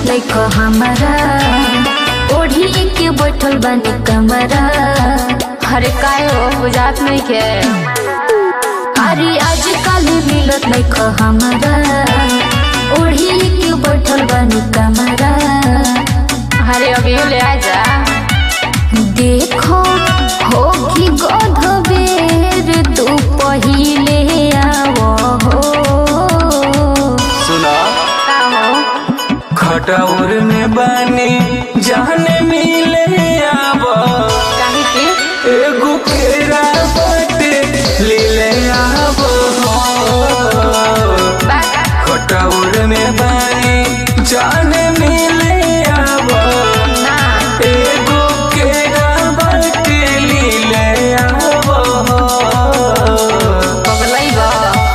देखो हमारा ओढ़ी के बैठल बानी कमरा अरे काय हो बुझात नहीं के अरे आजकल मिलत देखो हमारा ओढ़ी के बैठल बानी कमरा अरे अभी ले आ जा देखो हो कि गध बेर तू पहिले आवो हो सुना का हो खटौर में बानी जाने मिले आब काहे के एगो केरा बाटे लीले आब बा खटौर में बानी जाने मिले आब ना एगो केरा बाटे लीले आब पगलई बा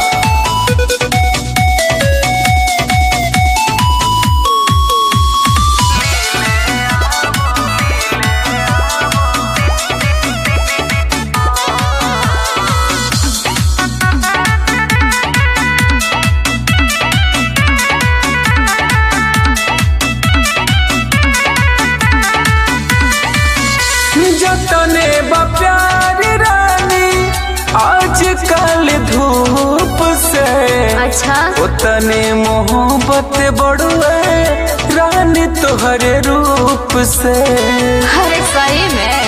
जतने बा प्यार रानी आजकल धूप से अच्छा उतने मोहब्बत बढ़ुए रानी तोहरे रूप से अरे सही में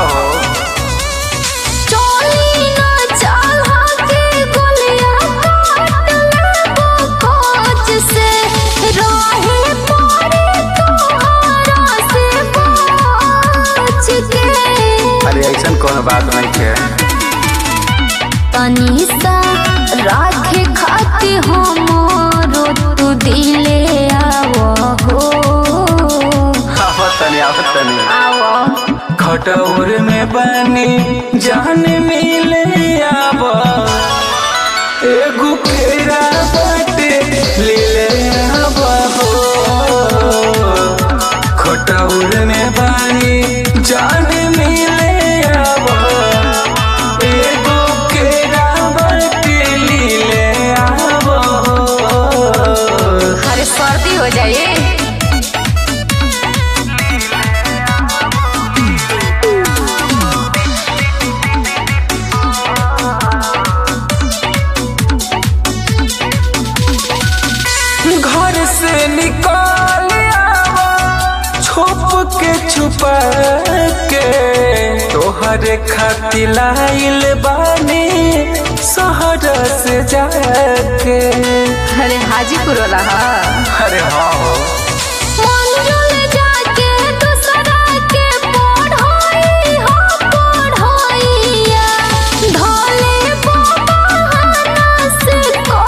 चोली ना चाहा के गोलियां काट लेबो कोच से राहे पड़े तोहरा से बच के अरे ऐसा कौन बात नहीं है तनी सा राखे खाती हमरो तू दिले आवो हो आवतनी आवतनी आओ खटौर में बनी जान मिले आब एगो केरा बाटे लीले आब हो खटौर में बनी जान मिले आब एगो केरा बाटे लीले आब हो अरे सर्दी हो जाए घर से निकाल आवा छुप के छुपा के तोहरे खातिर लाइल बानी शहर से जाके अरे हाजीपुर वाला हा अरे हाँ मंजुल जाके दूसरा के पढ़ाई हो पढ़ाइया धोले बहाना से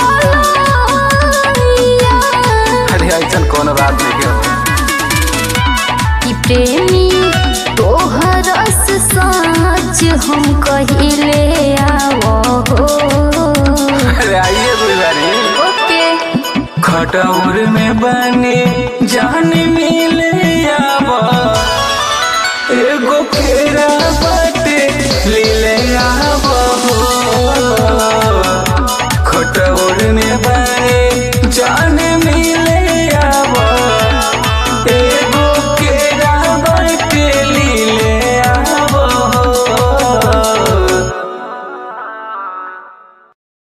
कोलैया अरे ऐसा कौन बात नहीं है कि प्रेमी तोहर से सच हम कहिले आवो हो अरे आइए गुजारी ओके खटौर में बने जान मिले